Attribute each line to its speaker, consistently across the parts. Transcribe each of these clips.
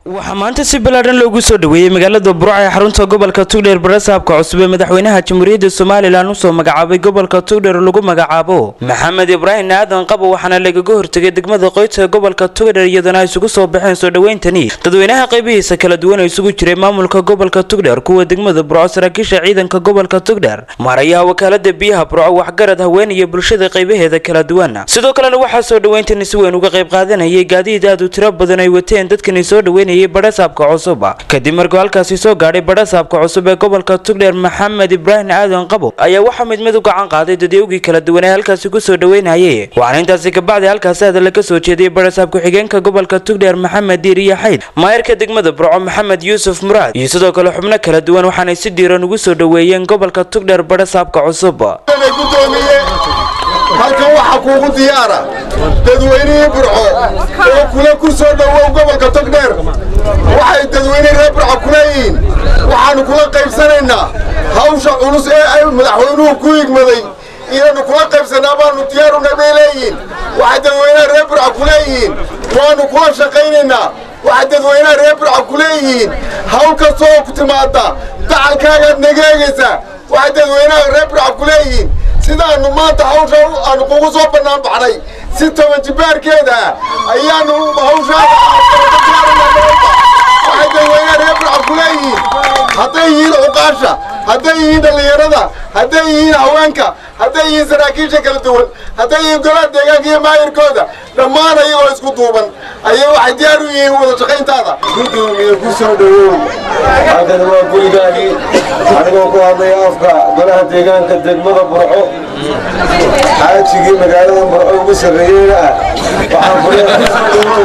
Speaker 1: waxaa maanta si ballaadhan loogu soo dhoweeyey magaalada burco ee xarunta gobolka tugdheer barasaabka cusub ee madaxweynaha jamhuuriyadda somalilan usoo magacaabay gobolka tugdheer lagu magacaabo maxamed ibraahim aadan qabo waxaana lagaga hortegay degmada qoyta ee gobolka tugdheer iyadana ay isugu soo baxeen soo dhoweyntani dadweynaha qaybihiisa kala duwan oo isugu jiray maamulka gobolka tugdheer kuwa degmada burco saraakiisha ciidanka gobolka tugdheer maarayaha wakaalada biyaha burco waxgarad haween iyo bulshada qaybaheeda kala duwan sidoo kalena waxaa soo dhoweyntani si weyn uga qayb qaadanayay gaadiid aad u tiro badan ay wateen dadkani soo dhoweynayay badhasaabka cusub kadib markuu halkaasi soo gaadhay badhasaabka cusub ee gobolka tugdheer maxamed ibraahim aadan qabo ayaa waxaa mid mid u gacan qaaday dadyowgii kala duwan ee halkaasi kusoo dhoweynayay waxaana intaasi kabacdi halkaasi hadalla ka soo jeediyey badhasaab ku-xigeenka gobolka tugdheer maxamed diiriya xayd maayarka degmada burco maxamed yuusuf muraad iyo sidoo kale xubno kala duwan waxaanay si diiran ugu soo dhoweeyeen gobolka tugdheer badhasaabka cusub
Speaker 2: halkan waxaa kuugu diyaara dadweynihii burco oo kula ku soo dhowow gobolka togdheer waxay dadweynihii reer burco ku leeyihiin waxaannu kula qaybsanaynaa hawsha culus ee ay madaxweynuhu ku higmaday inaannu kula qaybsannaa baannu diyaaruna bay leeyihiin waxay dadweynaha reer burco ku leeyihiin waannu kula shaqaynaynaa waxay dadweynaha reer burco ku leeyihiin hawl kasta oo ku timaadda dacalkaagaad naga eegaysaa waxay dadweynaha reer burco ku leeyihiin sidaannu maanta hawsha aanu kugu soo bannaan baxnay si toban jibaarkeeda ah ayaannu hawshaadawaxay dadweynaha reer burca ku leeyihiin hadday yihiin cuqaasha hadday yihiin dhallinyarada hadday yihiin haweenka hadday yihiin saraakiisha kala duwan hadday yihiin golaha deegaanka iyo maayirkooda dhammaan ayagoo isku duuban ayay waxay diyaar u yihiin wada shaqayntaada gudoomiye ku soo dhowow
Speaker 3: halkani waa gurigaagii anigoo ku hadlaya afka golaha deegaanka degmada burco xaajigii magaalada burco ugu sarreeyeyna ah waxaan furiyaa ku soo dhowow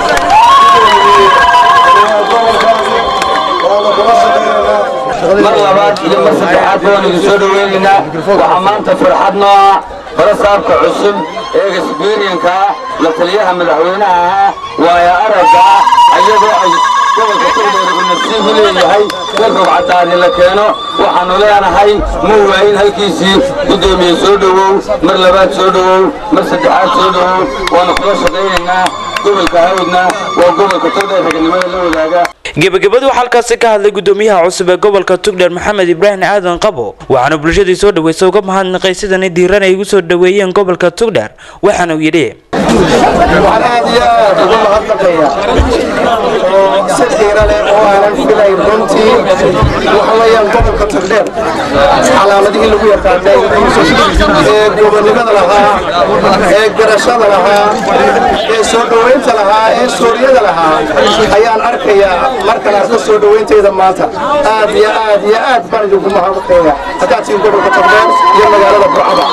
Speaker 4: mar labaad iyo mar saddexaad baan idin soo dhoweynaynaa waxaa maanta farxad noo ah barasaabka cusub ee exberienka ah la taliyaha madaxweynaha ahaa waaya aragga ah ayadoo ay gobolka togdheer uu nasiib u leeyahay in rugcadaani la keeno waxaannu leenahay ma waayin halkiisii guddoomiye soo dhowow mar labaad soo dhowow mar saddexaad soo dhowow waannu kula shaqaynaynaa gobolka hawdna waa gobolka togdheer ragnimada la wadaaga
Speaker 1: gebagabadu waxaa halkaasi ka hadlay gudoomiyaha cusub ee gobolka tugdheer maxamed ibraahim aadan qabo waxaana bulshadii soo dhaweysa uga mahadnaqay sidani diiran ay ugu soo dhoweeyeen gobolka tugdheer waxaana uu yidhi
Speaker 3: waxaan aad iyo aad ugu mahadnaqaya oo si xiira leh oo aanan filayn runtii waxa weeyaan gobolka togdheer calaamadihii lagu yaqaanay ee gobonnimada lahaa ee garashada lahaa ee soo dhoweynta lahaa ee suuryada lahaa ayaan arkayaa markan arko soo dhoweyntayda maanta aad iyo aad iyo aad baan idinku mahadnaqaya haddaad tihiin gobolka togdheer iyo magaalada burcada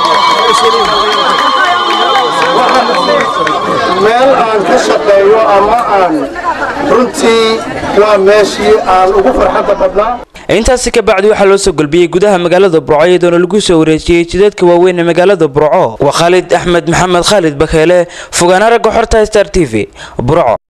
Speaker 3: meel aan ka shaqeeyo ama aan runtii waa meeshii aan ugu farxadda badnaa
Speaker 1: intaasi ka bacdi waxaa loo soo golbiyey gudaha magaalada burco iyadoona lagu soo wareejiyey jidadka waaweyn ee magaalada burco waa khaalid axmed maxamed khaalid bakeele fogaana ragga xorta star t v burco